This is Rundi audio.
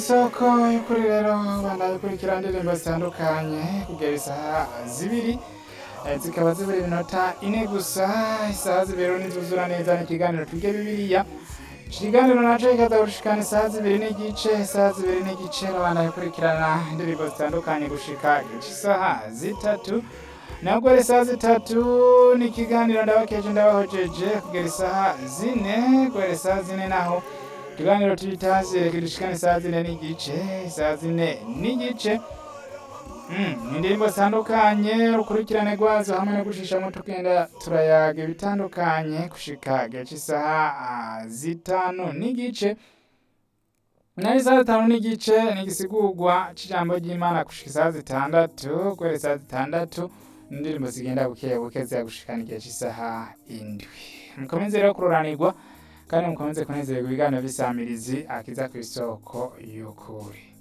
isoko y'ukuri rero bandaye kurikira indirimbo zitandukanye kugera isaha zibiri Eh, zikaba zibura iminota ine gusa isaha zibiri nizuzura neza n'ikiganiro twige bibiliya ikiganiro naco kikaza gushikana isaha zibiri n'igice isaha zibiri n'igice bandaye kurikirana indirimbo zitandukanye gushika isaha zitatu nabwo ari isaha zitatu ni ikiganiro ndabakeje ndabahojeje kugera isaha zine guhera isaha zine naho ikiganiro tubitaze kidushikana isaha zine n'igice isaha zine n'igice Mm, indirimbo zitandukanye urukurikirane rwazo hamwe no gushishamo tugenda turayaga ibitandukanye gushika gihe cy'isaha ah, zitanu n'igice nari isaha zitanu n'igice ni igisigurwa c'ijambo ry'imana gushika isaha zitandatu guhera isaha zitandatu indirimbo zigenda buke buke ziyagushikana igihe cy'isaha indwi mukomeze rero kuroranirwa kandi mukomeze kunezererwa ibiganiro vy'isamirizi akiza kw'isoko y'ukuri